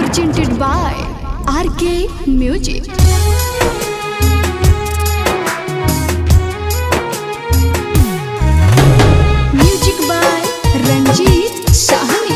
presented by RK Music. Music by Ranjit Sahni.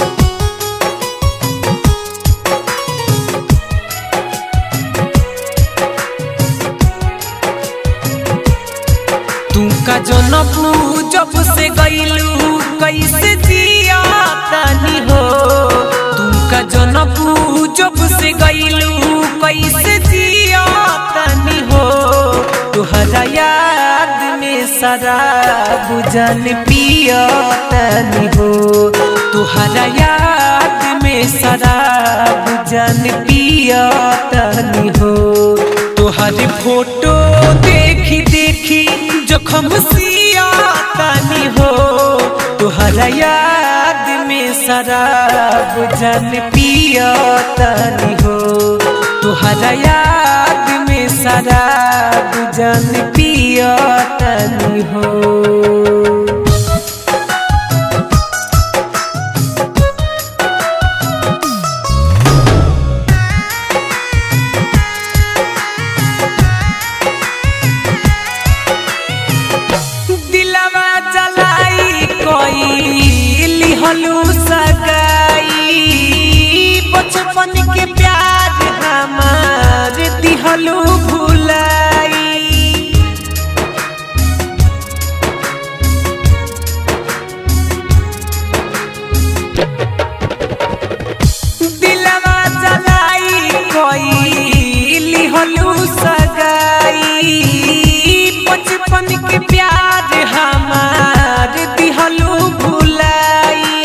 तू का जनपू जब से गईलू कैसे जिया तानी हो तू का जनपू जब से गईलू कैसे जिया तानी हो तुहरा याद में शराब जान पिया तानी हो तुहरा याद में शराब जान पिया तानी हो तुहरी फोटो देखी देखी जखम सिया तानी हो तुहरा याद में शराब जान पिया तानी हो तुहरा याद में शराब जान पिया तानी हो दिलवा जलाई कोई लिहलू सगाई बचपन के प्यार हमार दिहलू भुलाई दिलवा जलाई कोई लिहलू सगाई बचपन के प्यार हमार दिहलू भुलाई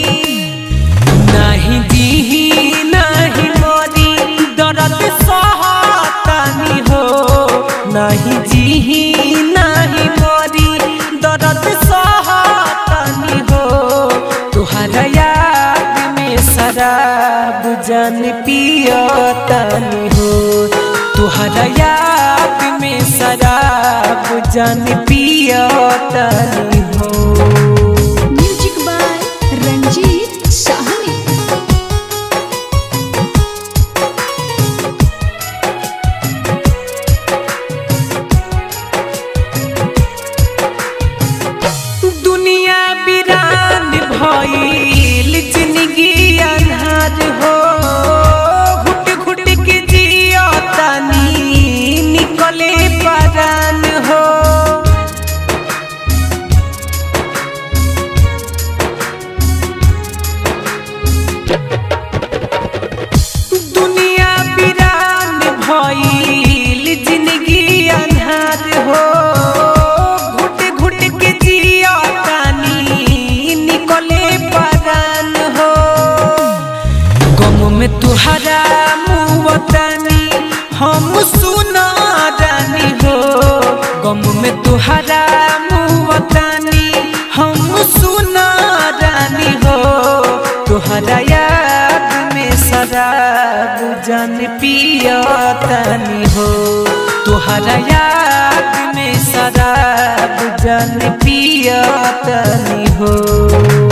नहीं जीही नहीं मोरी दर्द सहतानी हो नहीं जीही नहीं मोरी दर्द सहतानी हो तुहरा याद में शराब जान पियतानी हो तुहरा याद में शराब जान पियतानी हो Music by Ranjit Sahni. दुनिया बिरान भइल जिंदगी अन्हार हो घुट घुट के जिया तानी निकले परान हो दुनिया बिरान भइल जिंदगी अन्हार हो घुट घुट के जिया तानी निकले परान हो गम में तुहरा मुवतानी हम सुना रानी हो गम में तुहरा मुवतानी हम सुना रानी हो तुहरा याद में शराब जान पियतानी हो तुहरा याद में शराब जान पियतानी हो